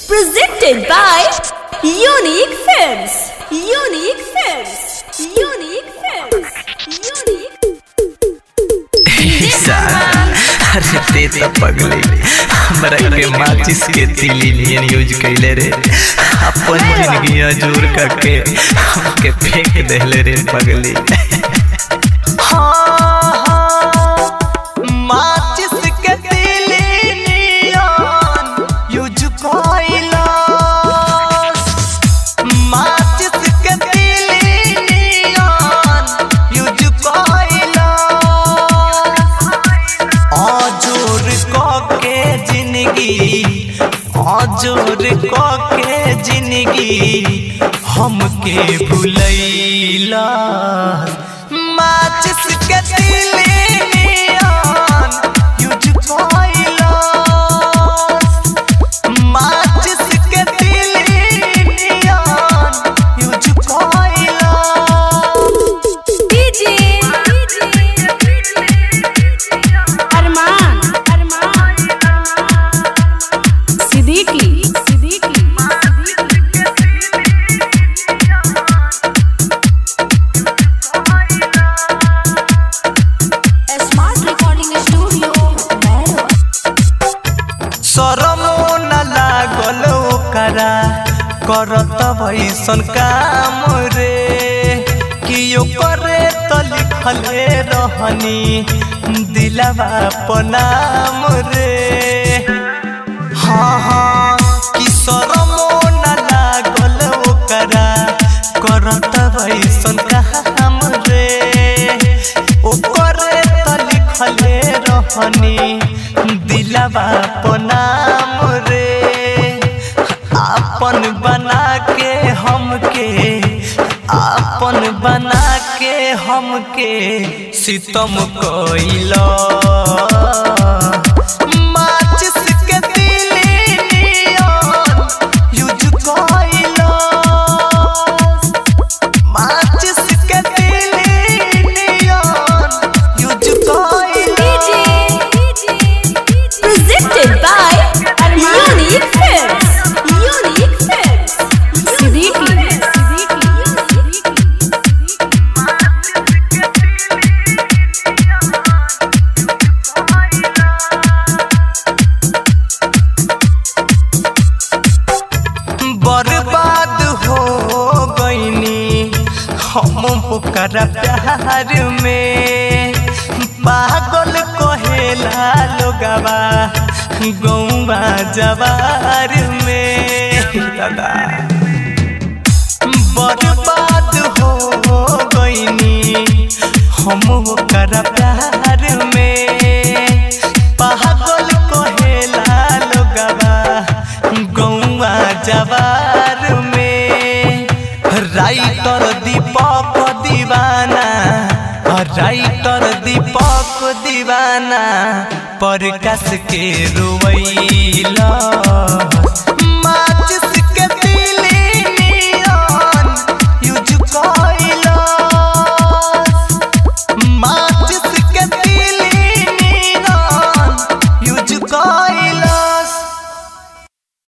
Presented by Unique Films. Unique Films. Unique Films. Unique. अरे ते त पगले हमरा के माचिस के तिली नियन यूज कैले रे अपन जिंदगी अजूर करके हमके फेंक देले रे पगली माचिस के तिली नियन यूज कैला माचिस के तिली नियन यूज कैला अजोर के जिंदगी अजोर के जिंदगी हमके भुलैला माचिस के तिलियन यूज कैला माचिस के तिलियन यूज कैला DJ. Arman. Arman. Siddiqui. Siddiqui. Smart Recording Studio, Bangalore. शरमो न लागल ओकरा करत भैसन काम रे कि ओकरे त लिखले रहनी दिलवा पनाम रे हाँ हाँ कि शरमो न लागल ओकरा करत भैसन काम रे ओकरे त लिखले रहनी दिलवा पनाम रे आपन बना के हमके आपन बना के हमके सितम कइला माचिस के तिलियन यूज कइला माचिस के तिलियन यूज कइला Presented by Unique Films. Unique Films. Siddiqui. बर्बाद हो गईनी हम ओकरा प्यार में पागल कहेला लोगवा गौवा जवार में दादा बर्बाद हो गईनी हम ओकरा प्यार में पागल कहेला लोगवा गौवा जवार में राइटर दीपक दीवाना राइटर दीपक दीवाना प्रकाश के रोवैला